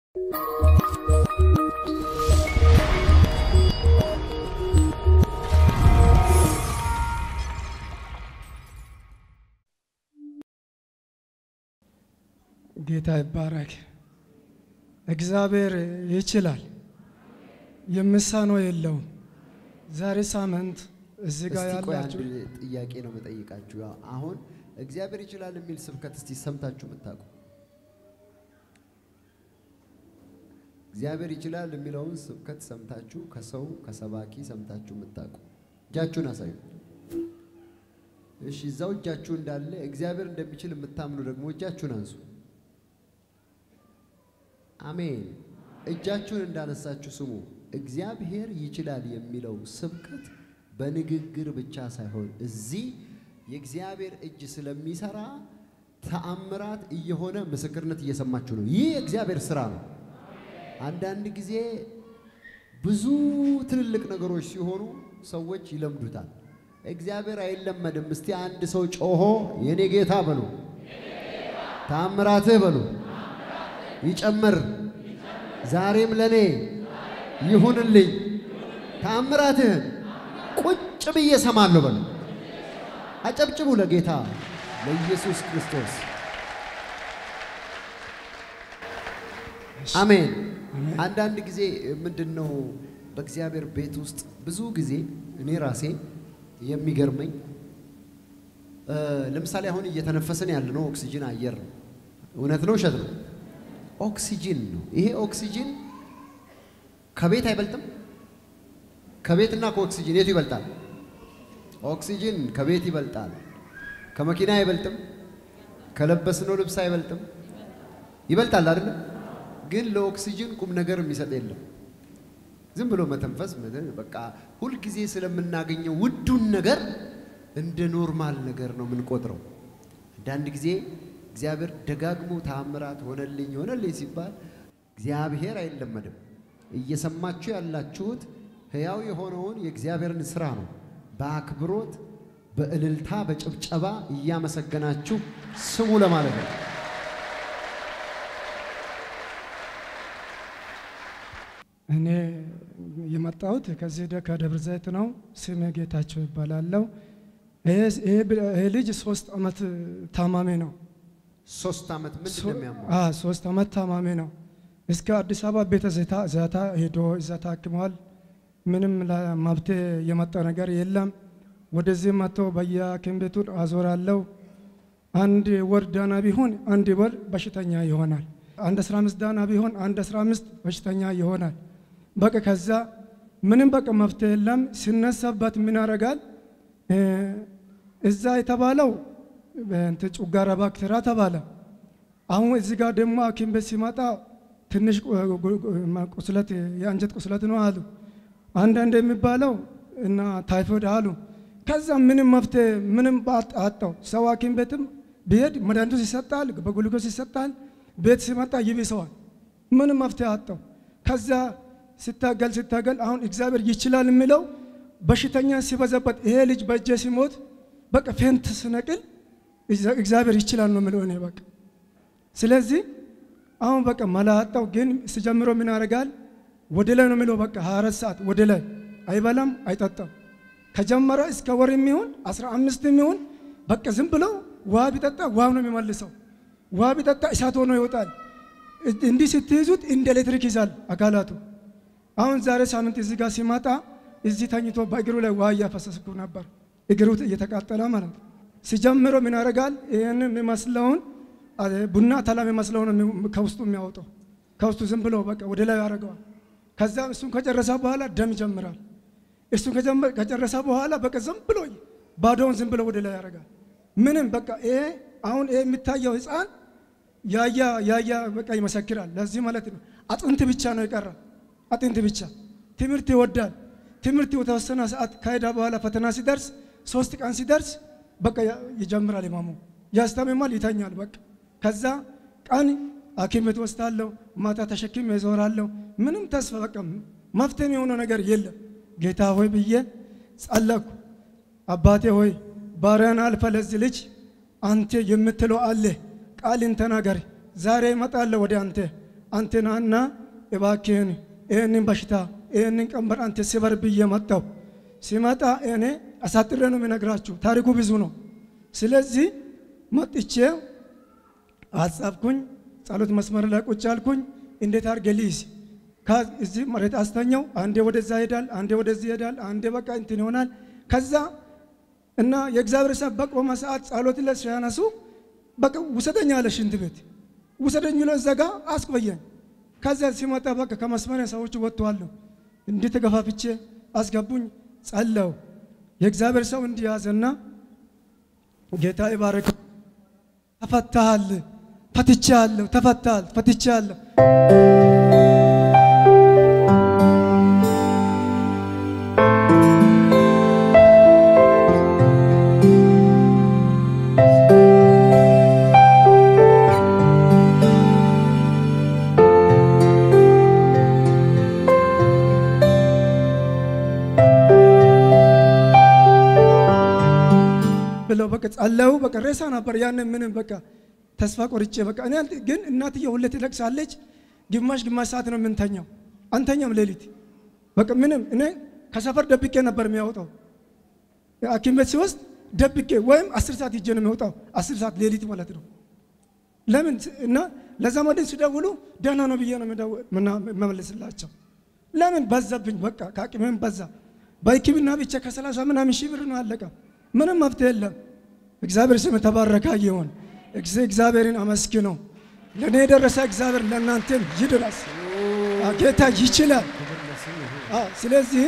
ጌታ ይባረክ። እግዚአብሔር ይችላል፣ የምሳነው የለውም። ዛሬ ሳምንት እዚህ ጋር እስቲ ቆይ አንድ ያላችሁ ጥያቄ ነው መጠይቃችሁ። አሁን እግዚአብሔር ይችላል የሚል ስብከት እስቲ ሰምታችሁ የምታውቁ? እግዚአብሔር ይችላል የሚለውን ስብከት ሰምታችሁ ከሰው ከሰባኪ ሰምታችሁ የምታውቁ እጃችሁን አሳዩ። እሺ፣ እዛው እጃችሁ እንዳለ እግዚአብሔር እንደሚችል የምታምኑ ደግሞ እጃችሁን አንሱ። አሜን። እጃችሁን እንዳነሳችሁ ስሙ። እግዚአብሔር ይችላል የሚለው ስብከት በንግግር ብቻ ሳይሆን እዚህ የእግዚአብሔር እጅ ስለሚሰራ ተአምራት እየሆነ ምስክርነት እየሰማችሁ ነው። ይህ የእግዚአብሔር ስራ ነው። አንዳንድ ጊዜ ብዙ ትልልቅ ነገሮች ሲሆኑ ሰዎች ይለምዱታል። እግዚአብሔር አይለመድም። እስቲ አንድ ሰው ጮሆ የኔ ጌታ በሉ፣ ተአምራትህ በሉ ይጨምር፣ ዛሬም ለኔ ይሁንልኝ፣ ተአምራትህን ቁጭ ብዬ ሰማለሁ በሉ። አጨብጭቡ ለጌታ ለኢየሱስ ክርስቶስ አሜን። አንዳንድ ጊዜ ምንድን ነው በእግዚአብሔር ቤት ውስጥ ብዙ ጊዜ እኔ ራሴ የሚገርመኝ እ ለምሳሌ አሁን እየተነፈስን ያለነው ኦክሲጅን አየር ነው። እውነት ነው ውሸት ነው? ኦክሲጅን ነው። ይሄ ኦክሲጅን ከቤት አይበልጥም? ከቤትና ከኦክሲጅን የቱ ይበልጣል? ኦክሲጅን ከቤት ይበልጣል። ከመኪና አይበልጥም? ከለበስነው ልብስ አይበልጥም? ይበልጣል አይደለም? ግን ለኦክሲጅን ቁም ነገር የሚሰጥ የለም። ዝም ብሎ መተንፈስ ምድር በቃ ሁልጊዜ ስለምናገኘው ውዱን ነገር እንደ ኖርማል ነገር ነው የምንቆጥረው። አንዳንድ ጊዜ እግዚአብሔር ደጋግሞ ታምራት ሆነልኝ ሆነልኝ ሲባል እግዚአብሔር አይለመድም። እየሰማችሁ ያላችሁት ሕያው የሆነውን የእግዚአብሔርን ስራ ነው። በአክብሮት በእልልታ በጭብጨባ እያመሰገናችሁ ስሙ ለማለት ነው። እኔ የመጣሁት ከዚህ ደ ከደብረ ዘይት ነው። ስሜ ጌታቸው ይባላለሁ። ይሄ- ይሄ ብ- ይሄ ልጅ ሶስት ዓመት ታማሚ ነው። ሶስት ዓመት ምንድን ነው የሚያመው? አ ሶስት ዓመት ታማሚ ነው። እስከ አዲስ አበባ ቤተ ዘይታ ዛታ ሄዶ እዛ ታክሟል። ምንም ለመብቴ የመጣ ነገር የለም። ወደዚህ መጥቶ በየሐኪም ቤቱ አዞራለሁ። አንድ ወር ዳና ቢሆን አንድ ወር በሽተኛ ይሆናል። አንድ 15 ዳና ቢሆን አንድ 15 በሽተኛ ይሆናል። በቃ ከዛ ምንም በቃ መፍትሄ የለም። ሲነሳበት ምን ያደርጋል? እ እዛ የተባለው እንትን ጨጓራ ባክቴሪያ ተባለ። አሁን እዚህ ጋር ደግሞ ሐኪም ቤት ሲመጣ ትንሽ ቁ- ቁ- ቁ- ቁስለት የአንጀት ቁስለት ነው አሉ። አንዳንድ የሚባለው እና ታይፎይድ አሉ። ከዛ ምንም መፍትሄ ምንም ባት- አጣው። ሰው ሐኪም ቤትም ቢሄድ መድኃኒቱ ይሰጣል፣ በግሉኮስ ይሰጣል። ቤት ሲመጣ ይብሰዋል። ምንም መፍትሄ አጣው። ከዛ ሲታገል ሲታገል አሁን እግዚአብሔር ይችላል የሚለው በሽተኛ ሲበዛበት ይሄ ልጅ በእጄ ሲሞት በቃ ፌንት ስነቅል እግዚአብሔር ይችላል ነው የምለው እኔ በቃ ስለዚህ አሁን በቃ መላጣው ግን ስጀምሮ ምን ያደርጋል? ወደ ላይ ነው የሚለው በቃ 24 ሰዓት ወደ ላይ አይበላም አይጠጣም። ከጀመረ እስከ ወር የሚሆን 15 የሚሆን በቃ ዝም ብሎ ውሃ ቢጠጣ ውሃው ነው የሚመልሰው። ውሃ ቢጠጣ እሳት ሆኖ ይወጣል። እንዲህ ስትይዙት እንደ ኤሌክትሪክ ይዛል አካላቱ። አሁን ዛሬ ሳምንት እዚህ ጋር ሲመጣ እዚህ ተኝቶ በእግሩ ላይ ውሃ እያፈሰስኩ ነበር። እግሩ እየተቃጠለ ማለት ነው። ሲጀምሮ ምን ያደርጋል? ይህን የሚመስለውን አ- ቡና ተላ የሚመስለውን ነው የሚ- ከውስጡ የሚያወጣው ከውስጡ ዝም ብሎ በቃ ወደ ላይ ያደርገዋል። ከዛ እሱን ከጨረሰ በኋላ ደም ይጀምራል። እሱን ከጀመ- ከጨረሰ በኋላ በቃ ዝም ብሎ ባዶውን ዝም ብሎ ወደ ላይ ያደርጋል። ምንም በቃ ይሄ አሁን ይሄ የሚታየው ህፃን ያያ ያያ በቃ ይመሰክራል። ለዚህ ማለት ነው አጥንት ብቻ ነው የቀረ አጥንት ብቻ። ትምህርት ይወዳል። ትምህርት የተወሰነ ሰዓት ከሄደ በኋላ ፈተና ሲደርስ ሶስት ቀን ሲደርስ በቃ ያ- ይጀምራል ይማሙ ያስተምማል፣ ይተኛል። በቃ ከዛ ቀን ሐኪም ቤት ወስዳለሁ፣ ማታ ተሸክሜ እዞራለሁ። ምንም ተስፋ በቃ መፍትሄ የሆነው ነገር የለም። ጌታ ሆይ ብዬ ጸለኩ። አባቴ ሆይ ባሪያን አልፈ ለዚህ ልጅ አንተ የምትለው አለ ቃልን ተናገር። ዛሬ እመጣለሁ ወደ አንተ አንተናና እባክህን ይህንን በሽታ ይህንን ቀንበር አንተ ስበር ብዬ መጣሁ። ሲመጣ እኔ አሳጥሬ ነው የሚነግራችሁ፣ ታሪኩ ብዙ ነው። ስለዚህ መጥቼ አጻፍኩኝ፣ ጸሎት መስመር ላይ ቁጭ አልኩኝ። እንዴት አድርጌ ልይዝ? እዚህ መሬት አስተኛው። አንዴ ወደዛ ይሄዳል፣ አንዴ ወደዚህ ይሄዳል፣ አንዴ በቃ እንትን ይሆናል። ከዛ እና የእግዚአብሔር ሰብ በቆመ ሰዓት ጸሎት ላይ ሲያነሱ በቃ ውሰደኝ አለ ሽንት ቤት ውሰደኝ ብሎ እዛ ጋ አስቆየኝ። ከዛ ሲመጣ በቃ ከመስመሪያ ሰዎች ወጥተዋለሁ። እንዲህ ተገፋፍቼ አስገቡኝ። ጸለው የእግዚአብሔር ሰው እንዲያዘና ጌታ ይባረክ። ተፈታሃል፣ ፈትቻለሁ፣ ተፈታሃል፣ ፈትቻለሁ። ብለው በቃ ጸለው። በቃ ሬሳ ነበር ያንን ምንም በቃ ተስፋ ቆርጬ በቃ እኔ ግን እናትዬ ሁሌ ትለቅሳለች። ግማሽ ግማሽ ሰዓት ነው የምንተኛው፣ አንተኛም ሌሊት በቃ ምንም እኔ ከሰፈር ደብቄ ነበር የሚያወጣው ሐኪም ቤት ሲወስድ ደብቄ ወይም አስር ሰዓት ሂጄ ነው የሚወጣው። አስር ሰዓት ሌሊት ማለት ነው። ለምን እና ለዘመድን ሲደውሉ ደህና ነው ብዬ ነው የምመልስላቸው። ለምን በዛብኝ፣ በቃ ከአቅሜም በዛ። በሕክምና ብቻ ከሰላሳ ምናምን ሺህ ብር ነው አለቀ። ምንም መፍትሄ የለም። እግዚአብሔር ስም የተባረከ ይሁን። እግዚአብሔርን አመስግነው። ለእኔ የደረሰ እግዚአብሔር ለእናንተም ይድረስ። ጌታ ይችላል። ስለዚህ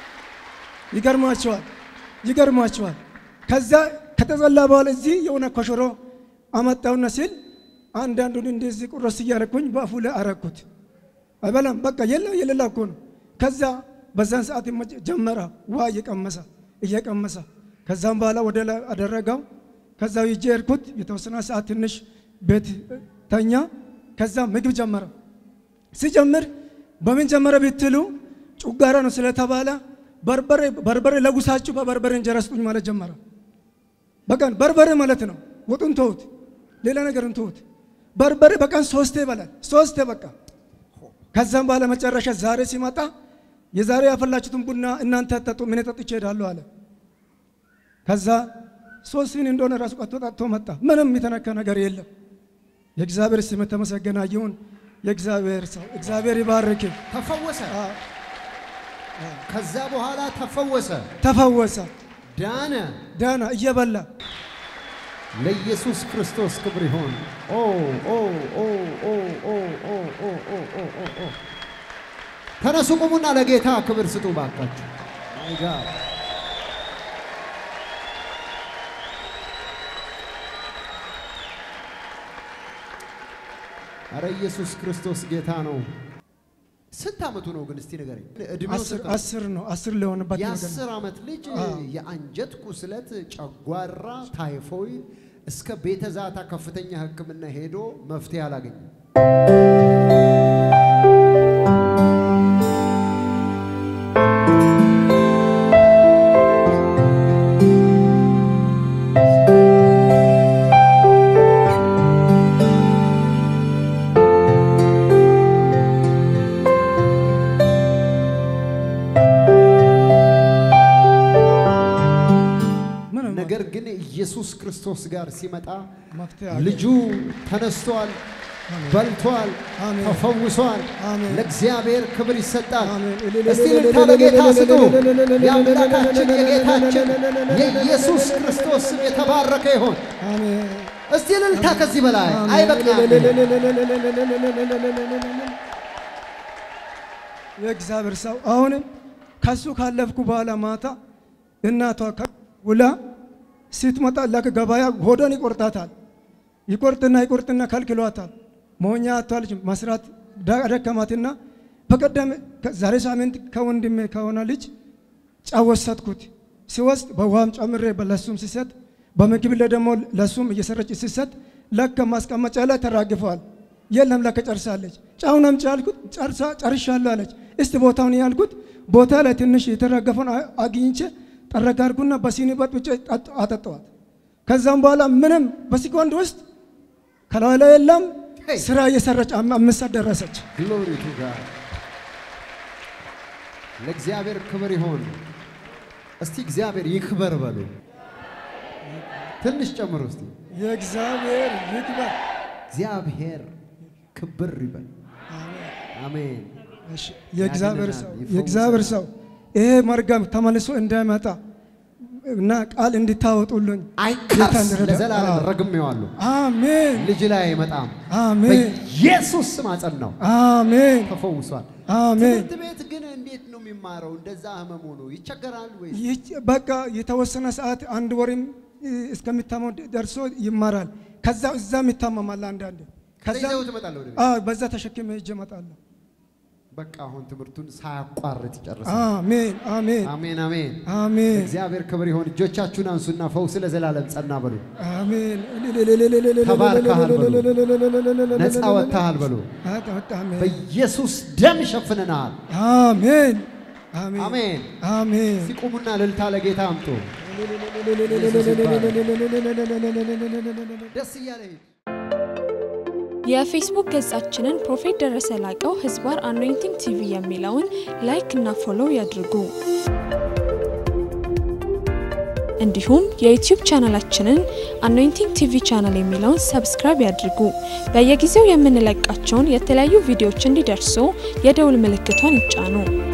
ይገርማቸዋል፣ ይገርማቸዋል። ከዛ ከተጸላ በኋላ እዚህ የሆነ ኮሽሮ አመጣውና ሲል አንዳንዱን እንደዚህ ቁረስ እያረኩኝ በአፉ ላይ አረኩት። አይበላም በቃ የለ የሌላ እኮ ነው። ከዛ በዛን ሰዓት ጀመረ ውሃ እየቀመሰ እየቀመሰ ከዛም በኋላ ወደ ላይ አደረገው። ከዛ ይዤ ሄድኩት። የተወሰነ ሰዓት ትንሽ ቤት ተኛ። ከዛ ምግብ ጀመረ። ሲጀምር በምን ጀመረ ብትሉ ጩጋራ ነው ስለተባለ በርበሬ በርበሬ ለጉሳችሁ በበርበሬ እንጀራ ስጡኝ ማለት ጀመረ። በቀን በርበሬ ማለት ነው። ወጡን ተውት፣ ሌላ ነገርን ተውት። በርበሬ በቀን ሶስቴ ይበላል። ሶስቴ በቃ ከዛም በኋላ መጨረሻ ዛሬ ሲመጣ የዛሬ ያፈላችሁትን ቡና እናንተ ጠጡ፣ ምን ጠጥቼ እሄዳለሁ አለ። ከዛ ሶስት ሲኒ እንደሆነ ራሱ ቀጥቶ ጠጥቶ መጣ። ምንም የተነካ ነገር የለም። የእግዚአብሔር ስም የተመሰገነ ይሁን። የእግዚአብሔር ሰው እግዚአብሔር ይባርክ። ተፈወሰ። ከዛ በኋላ ተፈወሰ፣ ተፈወሰ፣ ዳነ፣ ዳና እየበላ ለኢየሱስ ክርስቶስ ክብር ይሆን። ኦ ኦ ኦ ኦ ኦ ኦ ኦ ኦ ኦ ኦ ኦ ተነሱ፣ ቁሙና ለጌታ ክብር ስጡ ባካችሁ። ማይ ጋድ አረ ኢየሱስ ክርስቶስ ጌታ ነው። ስንት ዓመቱ ነው ግን? እስቲ ንገረኝ። እድሜው አስር ስንት ነው? አስር ነው አስር ሊሆንበት ነገር ነው። የአስር ዓመት ልጅ አዎ። የአንጀት ቁስለት፣ ጨጓራ፣ ታይፎይድ እስከ ቤተ ዛታ ከፍተኛ ሕክምና ሄዶ መፍትሄ አላገኘም። ምንም ነገር ግን ኢየሱስ ክርስቶስ ጋር ሲመጣ መፍትሄ አለ። ልጁ ተነስቷል፣ በልቷል፣ አሜን። ተፈውሷል። አሜን። ለእግዚአብሔር ክብር ይሰጣል። አሜን። እስቲ ልልታ ለጌታ ስጡ። የአምላካችን የጌታችን የኢየሱስ ክርስቶስ ስም የተባረከ ይሆን። አሜን። እስቲ ልልታ ከዚህ በላይ አይበቃም። የእግዚአብሔር ሰው አሁንም ከሱ ካለፍኩ በኋላ ማታ እናቷ ውላ ስትመጣ ለክ ገበያ ሆዶን ይቆርጣታል። ይቆርጥና ይቆርጥና ከልክሏታል። መሆኛ አቷልች መስራት ዳ- ደከማትና በቀደም ዛሬ ሳምንት ከወንድሜ ከሆነ ልጅ ጫው ወሰድኩት። ሲወስድ በውሃም ጨምሬ ለሱም ሲሰጥ በምግብ ላይ ደግሞ ለሱም እየሰረች ሲሰጥ ለከ ማስቀመጫ ላይ ተራግፈዋል። የለም ለከ ጨርሳለች። ጫውን አምጪ አልኩት። ጨርሳ ጨርሻለሁ አለች። እስቲ ቦታውን ያልኩት ቦታ ላይ ትንሽ የተራገፈውን አ- አግኝቼ ጠረግ አድርጉና በሲኒ በጥብጬ ጠጥ- አጠጣዋት። ከዛም በኋላ ምንም በሴኮንድ ውስጥ ከላዩ ላይ የለም ሄይ! ስራ እየሰራች አም- አምስት ሰዓት ደረሰች። ግሎሪ ቱ ጋድ ለእግዚአብሔር ክብር ይሆን። እስቲ እግዚአብሔር ይክበር በሉ። ትንሽ ጨምሩ እስቲ። የእግዚአብሔር ይክበር። እግዚአብሔር ክብር ይበል። አሜን። እሺ፣ የእግዚአብሔር ሰው ያድነናል፣ የእግዚአብሔር ይፈውሰናል። ሰው ይሄ መርገም ተመልሶ እንዳይመጣ እና ቃል እንዲታወጡልኝ ጌታ አይካስ እንዲረዳ። ለዘላለም አዎ። ረግሜዋለሁ። አሜን ልጅ ላይ አይመጣም። አሜን በኢየሱስ ስም አጸናው። አሜን ተፈውሷል። አሜን። ትምህርት ቤት ግን እንዴት ነው የሚማረው? እንደዛ ህመሙ ነው ይቸገራል ወይስ? ይህች በቃ የተወሰነ ሰዓት አንድ ወርም እስከሚታመው ደርሶ ይማራል። ከዛ እዛም ይታመማል አንዳንዴ። ከዛ ይዘው ትመጣለህ ወደ ቤት? አዎ፣ በዛ ተሸክሜ ሄጄ እመጣለሁ። በቃ አሁን ትምህርቱን ሳያቋርጥ ይጨርሳል። አሜን አሜን አሜን አሜን። አሜን እግዚአብሔር ክብር ይሆን። እጆቻችሁን አንሱና ፈውስ ለዘላለም ጸና በሉ። አሜን። ተባርከሃል በሉ። ነፃ ወጥተሃል በሉ። አሜን በኢየሱስ ደም ሸፍነናል። አሜን አሜን አሜን። አሜን ሲቁሙና እልልታ ለጌታ አምጡ። ደስ እያለ ሂድ። የፌስቡክ ገጻችንን ፕሮፌት ደረሰ ላቀው ህዝባር አኖይንቲንግ ቲቪ የሚለውን ላይክ እና ፎሎው ያድርጉ። እንዲሁም የዩቲዩብ ቻናላችንን አኖይንቲንግ ቲቪ ቻናል የሚለውን ሰብስክራይብ ያድርጉ። በየጊዜው የምንለቃቸውን የተለያዩ ቪዲዮዎች እንዲደርሱ የደውል ምልክቷን ይጫኑ።